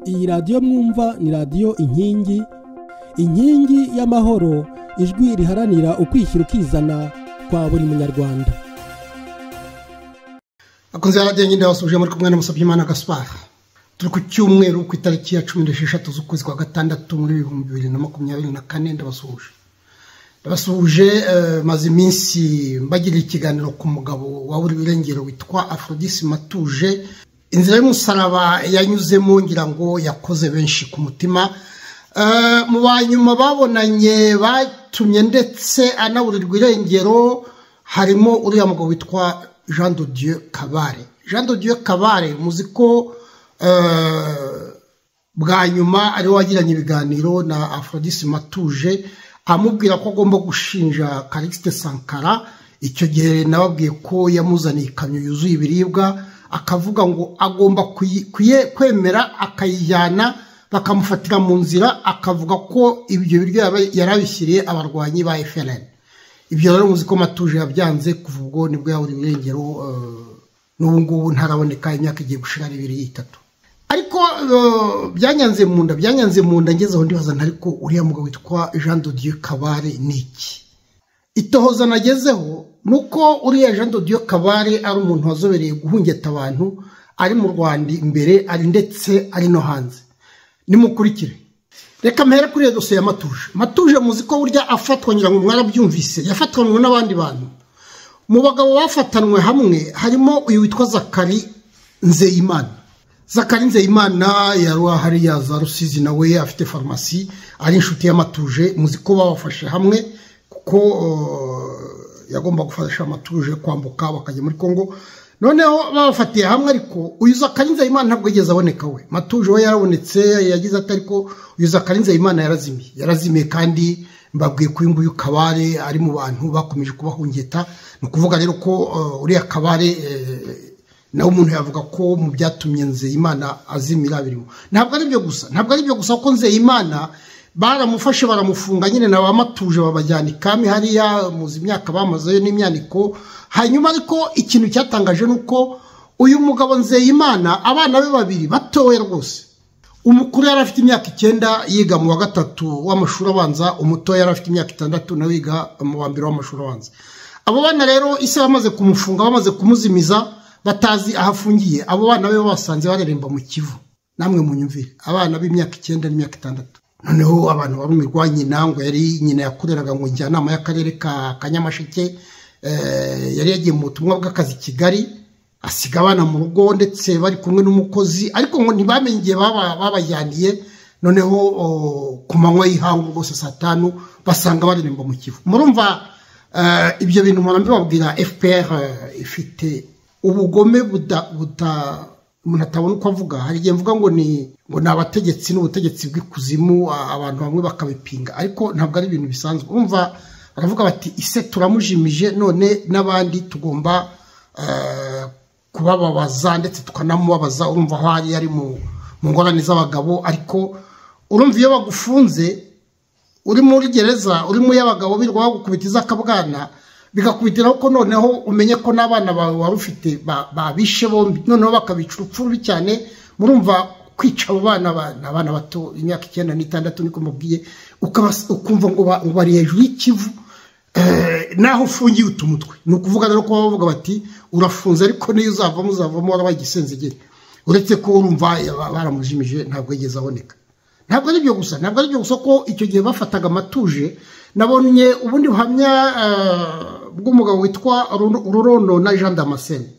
iyi radiyo mwumva ni radiyo inkingi inkingi y'amahoro ijwi riharanira ukwishyira ukizana kwa buri munyarwanda akunze radiyo nyine yabasubije muri kumwe na Musabyimana gaspara turi ku cyumweru ku itariki ya cumi n'esheshatu z'ukwezi kwa gatandatu muri ibihumbi bibiri na makumyabiri na kane ndabasuhuje ndabasuhuje maze iminsi mbagirira ikiganiro ku mugabo wabura ibirengero witwa aforodisi matuje inzira y'umusaraba yanyuzemo ngira ngo yakoze benshi ku mutima mu ba nyuma babonanye batumye ndetse anaburirwa irengero harimo uriya mugabo witwa jean de dieu kabare jean de dieu kabare muzi ko bwa nyuma ariwe wagiranye ibiganiro na aforodisi matuje amubwira ko agomba gushinja karikisite sankara icyo gihe nababwiye ko yamuzaniye ikamyo yuzuye ibiribwa akavuga ngo agomba kwemera akayijyana bakamufatira mu nzira akavuga ko ibyo biryo yari abishyiriye abarwanyi ba efereni ibyo rero muzi ko matuje yabyanze kuva ubwo nibwo yabura irengero n'ubu ngubu ntaraboneka imyaka igiye gushira ibiri itatu ariko byanyanze mu nda byanyanze mu nda ngeze aho ndibaza ntariko uriya mugabo witwa jean de dieu kabare ni iki itohoza nagezeho ni uko uriya jean de kabare ari umuntu wazobereye guhungeta abantu ari mu rwanda imbere ari ndetse ari no hanze nimukurikire reka mpere kuri iyo dosiye ya matuje matuje muzi ko burya afatwa ngira ngo mwarabyumvise yafatanywe n'abandi bantu mu bagabo bafatanywe hamwe harimo uyu witwa zakari nzeyimana zakari nzeyimana yaruha hariya za rusizi nawe afite farumasi ari inshuti y'amatuje muzi ko babafashe hamwe kuko yagomba gufasha amatuje kwambuka bakajya muri congo noneho babafatiye hamwe ariko uyu zakarinze imana ntabwo yigeze aboneka we matuje we yarabonetse yagize ati ariko uyu zakarinze imana yarazimiye yarazimiye kandi mbabwiye ko uyu nguyu kabare ari mu bantu bakomeje kubahungeta ni ukuvuga rero ko uriya kabare nawe umuntu yavuga ko mu byatumye nzeyimana azimira birimo ntabwo ari byo gusa ntabwo ari byo gusa ko nzeyimana baramufashe baramufunga nyine na ba matuje babajyana ikami hariya muzi imyaka bamazeyo n'imyaniko hanyuma ariko ikintu cyatangaje ni uko uyu mugabo nzeyimana abana be babiri batowe rwose umukuru yari afite imyaka icyenda yiga mu wa gatatu w'amashuri abanza umuto yari afite imyaka itandatu nawe yiga mu wa mbere w'amashuri abanza abo bana rero ise bamaze kumufunga bamaze kumuzimiza batazi aho afungiye abo bana be basanze bareremba mu kivu namwe munyumvire abana b'imyaka icyenda n'imyaka itandatu noneho abantu barumirwa nyina ngo yari nyina yakoreraga ngo njyanama y'akarere ka kanyamasheke yari yagiye mu butumwa bw'akazi kigali asiga abana mu rugo ndetse bari kumwe n'umukozi ariko ngo ntibamenye igihe babajyaniye noneho ku manywa y'ihangu rwose saa tanu basanga bareremba mu kivu murumva ibyo bintu mpora mbibabwira fpr ifite ubugome buta umuntu atabona uko avuga hari igihe mvuga ngo ni ngo ni abategetsi n'ubutegetsi bw'ikuzimu abantu bamwe bakabipinga ariko ntabwo ari ibintu bisanzwe urumva baravuga bati ise turamujimije none n'abandi tugomba kubababaza ndetse tukanamubabaza urumva aho ari ari mu ngorane z'abagabo ariko urumva iyo bagufunze uri muri gereza uri mu y'abagabo birirwa bagukubitiza akabwana bigakubitiraho ko noneho umenye ko n'abana bawe wari ufite babishe bombi noneho bakabica urupfu rubi cyane murumva kwica abo bana abana bato imyaka icyenda n'itandatu niko mubwiye ukumva ngo bari hejuru y'ikivu naho ufungiye utumutwe ni ukuvuga rero ko bavuga bati urafunze ariko niyo uzavamo uzavamo warabaye igisenzegere uretse ko urumva baramujimije ntabwo yigeze aboneka ntabwo ari byo gusa ntabwo ari byo gusa ko icyo gihe bafataga amatuje nabonye ubundi buhamya bw'umugabo witwa rurono na jean damascene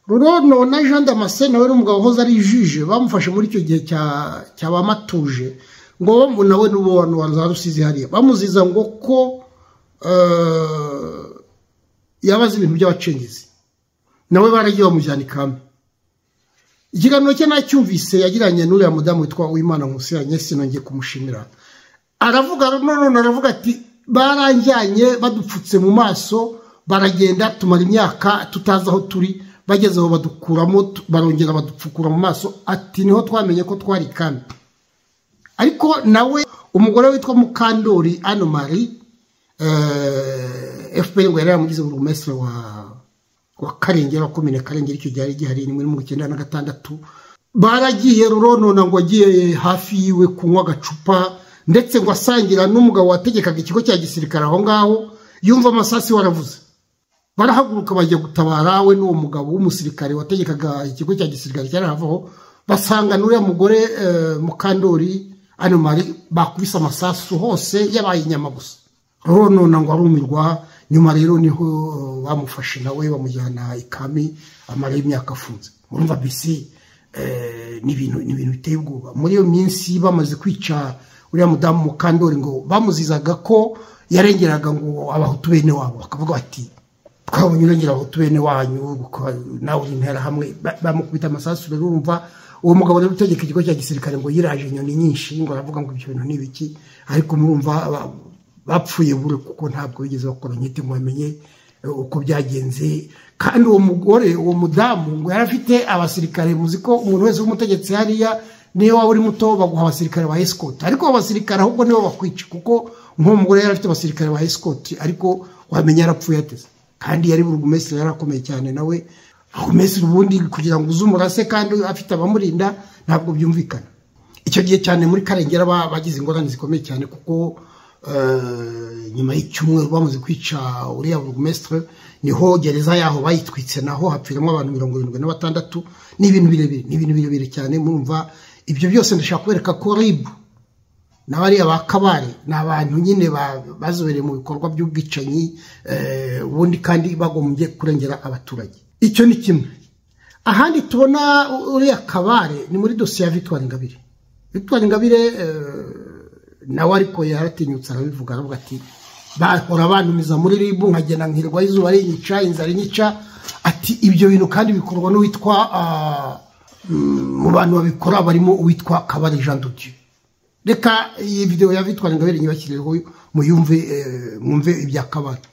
rurono na jean damascene nawe n'umugabo uhoze ari jije bamufashe muri icyo gihe cya bamatuje ngo nawe n'ubu wantu za rusizi hariya bamuziza ngo ko yabaze ibintu by'abacengezi nawe baragiye bamujyana ikame ikiganiro cye nacyumvise yagiranye n'uriya mudamu witwa uwimana nkusiranye sinongeye kumushimira aravuga none aravuga ati baranjyanye badupfutse mu maso baragenda tumara imyaka tutazi aho turi bageze aho badukuramo barongera badupfukura mu maso ati niho twamenye ko twari kandi ariko nawe umugore witwa mukandori anomari fpr ngo yari yaramugize burugumesitiri wa karengera wa komine karengera icyo gihe ari gihari rimwe mirongo icyenda na gatandatu baragiye ruronona ngo agiye hafi yiwe kunywa agacupa ndetse ngo asangira n'umugabo wategekaga ikigo cya gisirikare aho ngaho yumva amasasi waravuze barahaguruka bajya gutabara we n'uwo mugabo w'umusirikare wategekaga ikigo cya gisirikare cyari havaho basanga n'uriya mugore mukandori anomari bakubise amasasu hose yabaye inyama gusa ruronona ngo arumirwa nyuma rero niho bamufashe nawe bamujyana ikami amara y'imyaka afunze murumva bisi ni ibintu biteye ubwoba muri iyo minsi bamaze kwica uriya mudamu mukandori ngo bamuzizaga ko yarengeraga ngo abahutu bene wabo bakavuga bati twabonye urengera abahutu bene wanyu nawe uri intera hamwe bamukubita amasasu rero urumva uwo mugabo rero utegeka ikigo cya gisirikare ngo yiraje inyoni nyinshi ngo aravuga ngo ibyo bintu ni ibiki ariko murumva bapfuye bure kuko ntabwo bigeze bakora nkite ngo bamenye uko byagenze kandi uwo mugore uwo mudamu ngo yari afite abasirikare muzi ko umuntu wese w'umutegetsi hariya niyo waba uri muto baguha abasirikare ba esikoti ariko abo basirikare ahubwo nibo bakwica kuko nk'uwo mugore yari afite abasirikare ba esikoti ariko wamenya yarapfuye ateze kandi yari burugumesitiri yari akomeye cyane nawe burugumesitiri ubundi kugira ngo uze umurase kandi afite abamurinda ntabwo byumvikana icyo gihe cyane muri karengera bagize ingorane zikomeye cyane kuko nyuma y'icyumweru bamaze kwica uriya burugumesitiri niho gereza yaho bayitwitse naho hapfiramo abantu mirongo irindwi na batandatu ni ibintu birebire ni ibintu birebire cyane murumva ibyo byose ndashaka kubereka ko ribu na bariya ba kabare ni abantu nyine bazobereye mu bikorwa by'ubwicanyi ubundi kandi bagombye kurengera abaturage icyo ni kimwe ahandi tubona uriya kabare ni muri dosiye ya victoire ngabire victoire ngabire nawe ariko yaratinyutse arabivuga aravuga ati bahora banumiza muri ribu nkagenda nkirwa izuba rinyica inzara inyica ati ibyo bintu kandi bikorwa n'uwitwa mu bantu babikora barimo uwitwa kabare jean dudieu reka iyi videwo ya vitwara ingabire nyibakiriyeho muyumve mwumve ibya kabari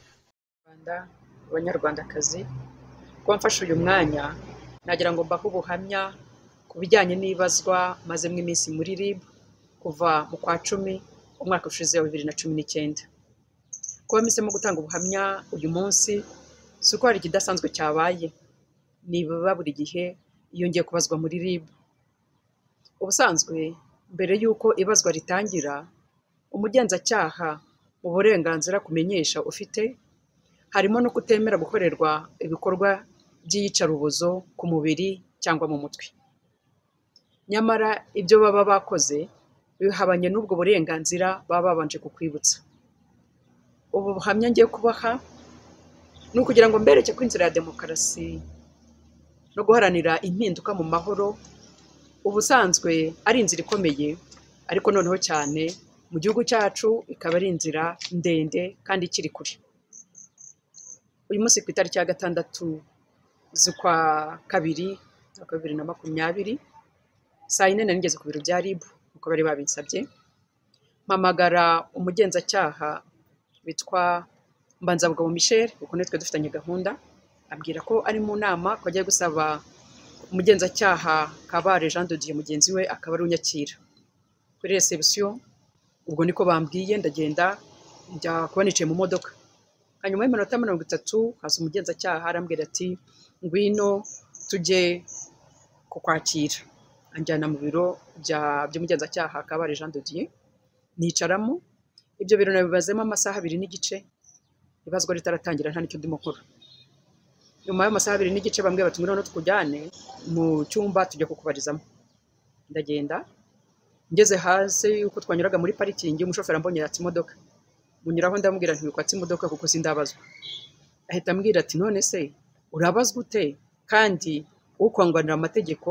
abanyarwandakazi ko mfashe uyu mwanya nagira ngo mbahe ubuhamya ku bijyanye n'ibazwa mazemo iminsi muri rib kuva mu kwa cumi umwaka ushize wa bibiri na cumi n'icyenda kuba mpisemo gutanga ubuhamya uyu munsi si uko hari ikidasanzwe cyabaye nibiba buri gihe iyo ngiye kubazwa muri rib ubusanzwe mbere y'uko ibazwa ritangira umugenzacyaha mu burenganzira kumenyesha ufite harimo no kutemera gukorerwa ibikorwa by'iyicarubozo ku mubiri cyangwa mu mutwe nyamara ibyo baba bakoze bihabanye n'ubwo burenganzira baba babanje kukwibutsa ubu buhamya ngiye kubaha ni ukugira ngo mbereke ko inzira ya demokarasi no guharanira impinduka mu mahoro ubusanzwe ari inzira ikomeye ariko noneho cyane mu gihugu cyacu ikaba ari inzira ndende kandi ikiri kure uyu munsi ku itariki ya gatandatu z'ukwa kabiri z'ukwa bibiri na makumyabiri saa yine nari ngeze ku biro bya ribu uko bari babinsabye mpamagara umugenzacyaha witwa mbanzabugabo michel kuko nitwe dufitanye gahunda abwira ko ari mu nama ko agiye gusaba umugenzacyaha kabare jean de dieu mugenzi we akaba ari unyakira kuri resebusiyo ubwo niko bambwiye ndagenda njya kuba nicaye mu modoka hanyuma y'iminota mirongo itatu haza umugenzacyaha arambwira ati ngwino tujye kukwakira anjyana mu biro by'umugenzacyaha kabare jean de dieu nicaramo ibyo biro nabibazemo amasaha abiri n'igice ibazwa ritaratangira nta n'icyo ndimo nkora nyuma y'amasaha abiri n'igice bamwe bati noneho tukujyane mu cyumba tujya kukubarizamo ndagenda ngeze hasi yuko twanyuraga muri parikingi umushoferi ambonye yatse imodoka munyuraho ndamubwira ntibikwatse imodoka kuko sindabazwa ahita ambwira ati none se urabazwa ute kandi ukwanganira amategeko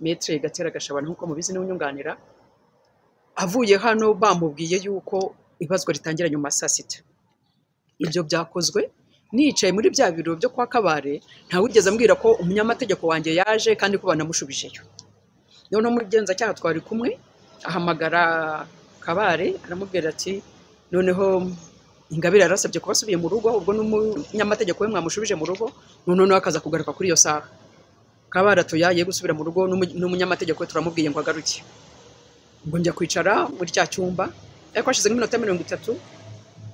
metere gatera gashabana nk'uko mubizi n'unyunganira avuye hano bamubwiye yuko ibazwa ritangira nyuma ya saa sita ibyo byakozwe nicaye muri bya biro byo kwa kabare ntawugeze ambwira ko umunyamategeko wanjye yaje kandi ko banamushubijeyo noneho umugenzacyaha twari kumwe ahamagara kabare aramubwira ati noneho ingabire yarasabye kuba asubiye mu rugo ubwo n'umunyamategeko we mwamushubije mu rugo noneho akaza kugaruka kuri iyo saha kabare atuye ye gusubira mu rugo n'umunyamategeko we turamubwiye ngo agaruke ngo njya kwicara muri cya cyumba ariko hashize nk'iminota mirongo itatu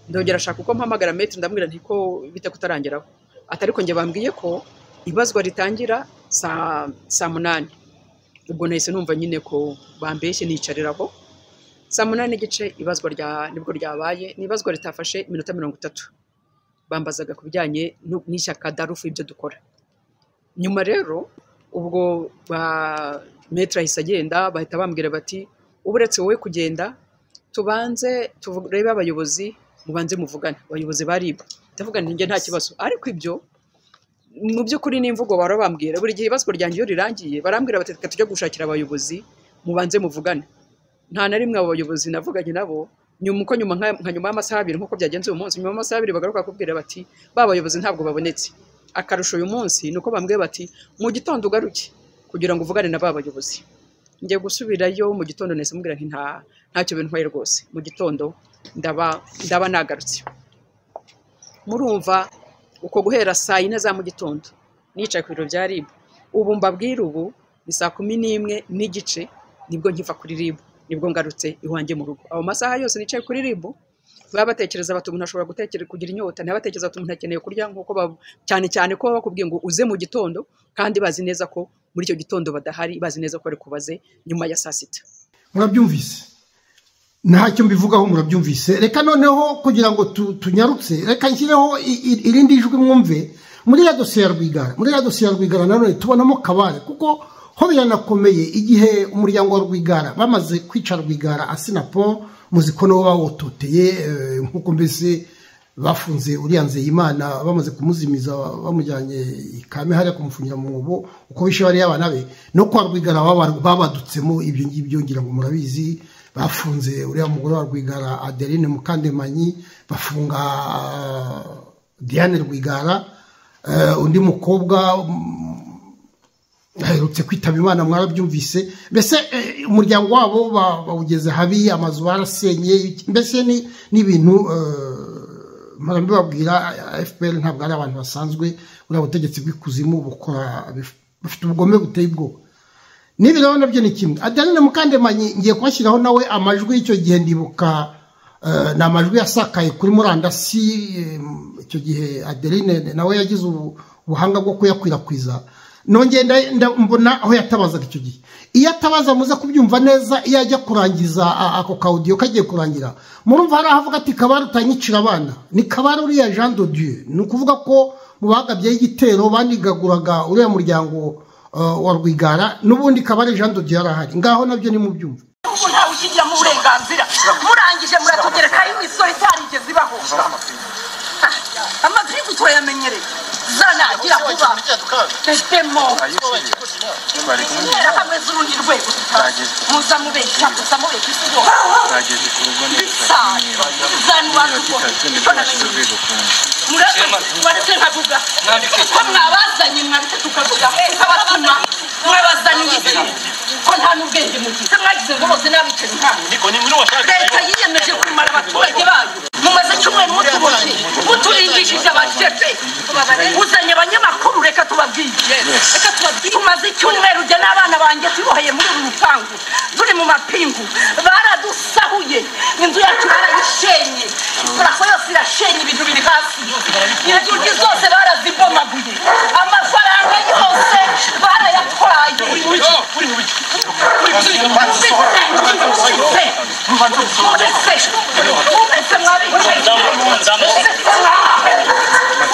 ndongera ashaka uko mpamagara metero ndamubwira nti ko bite kutarangiraho atari ko njye bambwiye ko ibazwa ritangira saa munani ubwo nahise numva nyine ko bambeshye nicarira aho saa munani n'igice ibazwa rya nibwo ryabaye ni ibazwa ritafashe iminota mirongo itatu bambazaga ku bijyanye nu- n'ishyaka darufu ibyo dukora nyuma rero ubwo ba metre ahise agenda bahita bambwira bati ubu uretse wowe kugenda tubanze turebe abayobozi mubanze muvugane abayobozi baribu ndavuga nti njye nta kibazo ariko ibyo mu by'ukuri n'imvugo bahora bambwira buri gihe ibazwa ryanjye iyo rirangiye barambwira bati reka tujye gushakira abayobozi mubanze muvugane nta na rimwe abo bayobozi navuganye nabo nyuma uko nyuma nka nka nyuma y'amasaha abiri nk'uko byagenze uyu munsi nyuma y'amasaha abiri bagaruka bakubwira bati ba bayobozi ntabwo babonetse akarusho uyu munsi ni uko bambwiye bati mu gitondo ugaruke kugira ngo uvugane na ba bayobozi njya gusubirayo mu gitondo nahise mubwira nti nta ntacyo bintwaye rwose mu gitondo ndaba ndaba nagarutse murumva uko guhera saa yine za mu gitondo nicaye ku biro bya RIB ubu mbabwira ubu ni saa kumi n'imwe n'igice nibwo nkiva kuri RIB nibwo ngarutse iwanjye mu rugo aho masaha yose nicaye kuri RIB baba batekereza bati umuntu ashobora gutekereza kugira inyota ntibatekereza bati umuntu akeneye kurya nk'uko bab- cyane cyane ko baba bakubwiye ngo uze mu gitondo kandi bazi neza ko muri icyo gitondo badahari bazi neza ko bari kubaze nyuma ya saa sita murabyumvise ntacyo mbivugaho murabyumvise reka noneho kugira ngo tu- tunyarutse reka nshyireho i- i- irindi jwi mwumve muri ya dosiye ya rwigara muri ya dosiye ya rwigara nanone tubonamo kabare kuko ho biranakomeye igihe umuryango wa rwigara bamaze kwica rwigara asinapo muziko nabo bawototeye eh, nk'uko mbese bafunze uriya nzeyimana bamaze kumuzimiza bamujyanye i kame hariya kumufungira mu mwobo uko bishe bariya abana be no kwa rwigara baba- babadutsemo ibyo ngibyo ngira ngo murabizi bafunze uriya mugore wa rwigara adeline mukandemanyi bafunga ah, diane rwigara eh, undi mukobwa mm, aherutse kwitaba imana mwarabyumvise mbese eh, umuryango wabo ba- bawugeze habi amazu barasenye iki- mbese ni ni ibintu mpora mbibabwira fpr ntabwo ari abantu basanzwe buriya butegetsi bw'ikuzimu bukora bif- bufite ubugome buteye ubwoba n'ibi rero nabyo ni kimwe adeline mukandemanyi ngiye kubashyiraho nawe amajwi y'icyo gihe ndibuka eh, ni amajwi yasakaye kuri murandasi eh, icyo gihe adeline nawe yagize ubu- ubuhanga bwo kuyakwirakwiza nongeye nda- nda- mbona aho yatabazaga icyo gihe iyo atabaza muze kubyumva neza iyo ajya kurangiza a- ako kawudiyo kagiye kurangira murumva hari aho avuga ati kabari utanyicira abana ni kabari uriya jean de dieu ni ukuvuga ko mu bagabyeho igitero banigaguraga uriya muryango Uh, wa rwigara n'ubundi kabari jean de dieu arahari ngaho nabyo nimubyumva ubu ntawe ushyigiramo uburenganzira murangije muratugerekaho imisoro itarigeze ibaho amagirigu turayamenyereye zanagira vuba demo intera hamwe z'urundi rwego muza mubeshya muza mubeshya isi yose ibisanzwe zanubazwa icyo namenyereye mureke nkavuga ko mwabazanye mwabite tukavuga tukabatuma mwabazanye isi ko nta n'ubwenge mugite mwagize ngo bose n'abicanyi ntabwo leta yiyemeje kumara abaturage bayo mumaze icyumweru mutuboshye muturindishije abacece uzanye abanyamakuru reka tubabwiye reka tubabwiye tumaze icyumweru jya n'abana banjye tuboheye muri uru rupangu turi mu mapingu baradusahuye inzu yacu barayishenye parafo yose irashenye ibintu biri hasi inzugi zose barazibomaguye amafaranga yose barayatwaye Ubise, ubise, ubise mwabicaye. Ubise mwawe.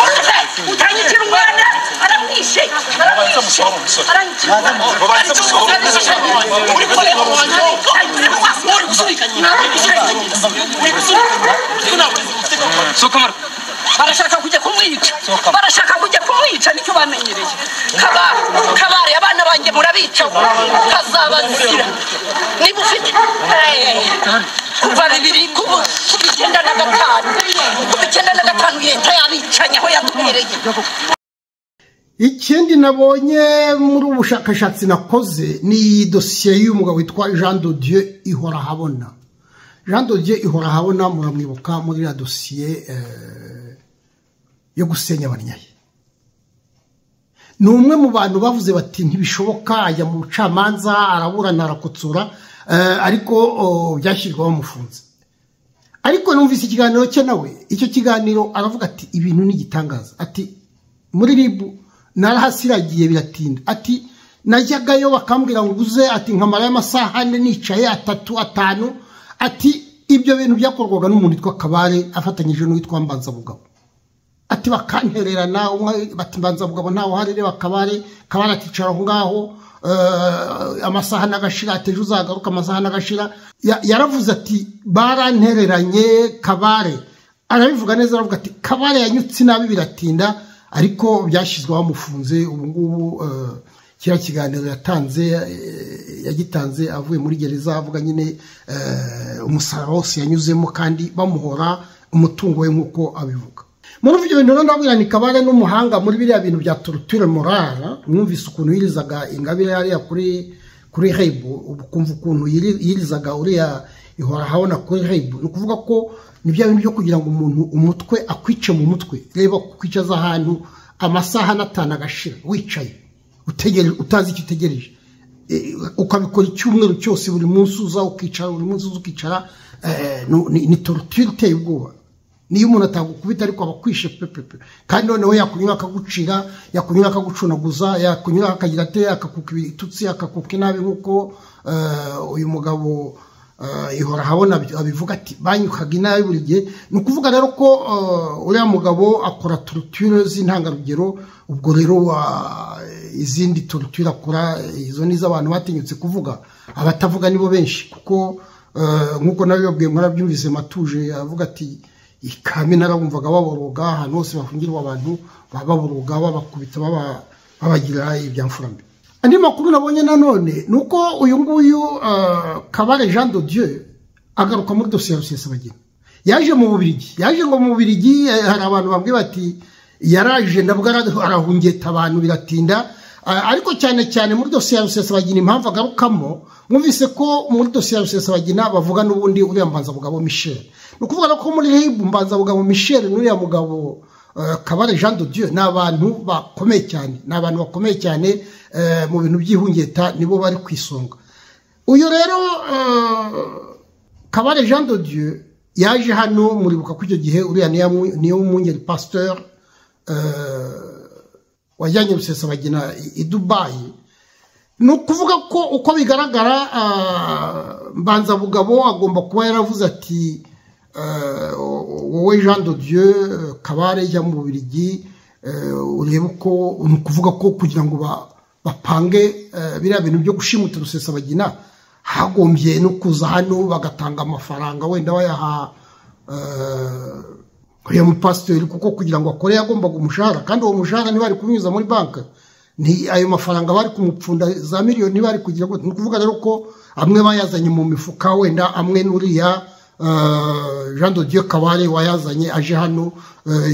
Ubise, utanyicira umwana, aramwishe, aramwishe, aranyicira umwana. Uri kureba umwana, uri kureba, uri gusunikanya, uri gusunikanya, uri gusunikanya. barashaka kujya kumwica barashaka kujya kumwica nicyo bamenyereye kabare kabare abana banjye murabica kazabazira niba ufite Eh, kuva bibiri kuva kuva icyenda na gatanu kuva icyenda na gatanu leta yabicanye aho yatubereye ikindi nabonye muri ubu bushakashatsi nakoze ni iyi dosiye y'umugabo witwa jean de dieu ihora habona jean de dieu ihora habona muramwibuka muri iriya dosiye eh, yo gusenya abanyaye ni umwe mu bantu bavuze bati ntibishoboka ajya mu bucamanza araburana arakotsora eh, ariko oh, byashyirwaho bamufunze ariko numvise ikiganiro cye nawe icyo kiganiro aravuga ati ibintu ni igitangaza ati muri ribu narahasiragiye biratinda ati najyagayo bakambwira ngo uguze ati nkamarayo amasaha ane nicaye atatu atanu ati ibyo bintu byakorwaga n'umuntu witwa kabare afatanyije n'uwitwa mbanzabugabo ati bakantererana umwe bati mbanzabugabo ntawe uhari reba kabare kabare akicara aho ngaho amasaha n'agashira ateje uzagaruka amasaha n'agashira yaravuze ati barantereranye kabare arabivuga neza aravuga ati kabare yanyutse inabi biratinda ariko byashyizweho amufunze ubu ngubu kiriya kiganiro yatanze yagitanze avuye muri gereza avuga nyine umusaraba wose yanyuzemo kandi bamuhora umutungo we nk'uko abivuga muri ibyo bintu rero ndabwira ni kabare n'umuhanga muri biriya bintu bya torutire morara mwumvise ukuntu yirizaga ingabire hariya kuri kuri hebu ubu kumva ukuntu yirizaga uriya ihora habona kuri hebu ni ukuvuga ko ni bya bintu byo kugira ngo umuntu umutwe akwice mu mutwe reba kukwicaza ahantu amasaha n'atanu agashira wicaye utazi icyo utegereje ukabikora icyumweru cyose buri munsi uza ukicara buri munsi uza ukicara ni torutire iteye ubwoba niyo umuntu atagukubita ariko aba akwishe pepepe kandi noneho yakunyura akagucira yakunyura akagucunaguza yakunyura akagira ate akakuka ibitutsi akakuka inabi nk'uko uyu mugabo ihora ahabona abivuga ati banyukaga inabi buri gihe ni ukuvuga rero ko uriya mugabo akora torutire z'intangarugero ubwo rero izindi torutire akora izo ni iz'abantu batinyutse kuvuga abatavuga nibo benshi kuko nk'uko nabibabwiye mwarabyumvise matuje avuga ati ikame narabumvaga baboroga ahantu hose bafungirwa abantu baboroga babakubita babagira ibyamfurambi andi makuru nabonye nanone ni uko uyu nguyu kabare jean de dieu agaruka muri dosiye ya rusesabagina yaje mu bubirigi yaje ngo mu bubirigi hari abantu bamwe bati yaraje nabwo arahungeta abantu biratinda ariko cyane cyane muri dosiye ya rusesabagina impamvu agarukamo mwumvise ko muri dosiye ya rusesabagina bavuga n'ubundi uriya mbanzabugabo michel ni ukuvuga ko muri hebu mbanzabugabo michel n'uriya mugabo kabare jean de dieu ni abantu bakomeye cyane ni abantu bakomeye cyane mu bintu by'ihungeta nibo bari ku isonga uyu rero kabare jean de dieu yaje hano muribuka ko icyo gihe uriya niyo mwungeri pasiteri wajyanye rusesabagina i dubayi ni ukuvuga ko uko bigaragara mbanzabugabo agomba kuba yaravuze ati wowe jean de dieu kabare ijya mu bubirigi urebe uko ni ukuvuga ko kugira ngo bapange biriya bintu byo gushimuta rusesabagina hagombye no kuza hano bagatanga amafaranga wenda bayaha uriya mupasiteri kuko kugira ngo akore yagombaga umushahara kandi uwo mushahara ntibari kumwinyuza muri banki ni ayo mafaranga bari kumupfunda za miliyoni bari kugira ngo ni ukuvuga rero ko amwe bayazanye mu mifuka wenda amwe n'uriya jean de dieu kabare wayazanye aje hano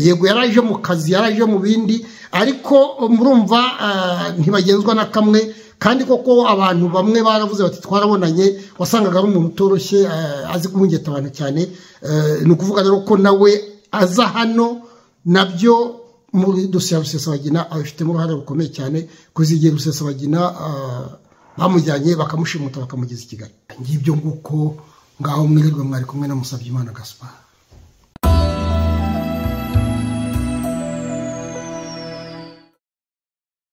yego yaraje mu kazi yaraje mu bindi ariko murumva ntibagenzwa na kamwe kandi koko abantu bamwe baravuze bati twarabonanye wasangaga ari umuntu utoroshye azi guhungeta abantu cyane ni ukuvuga rero ko nawe aza hano nabyo muri dosiye ya rusesabagina abifitemo uruhare rukomeye cyane kuko igihe rusesabagina bamujyanye bakamushimuta bakamugeza i kigali ngibyo nguko ngaho mwirirwe mwari kumwe na musabye imana gaspar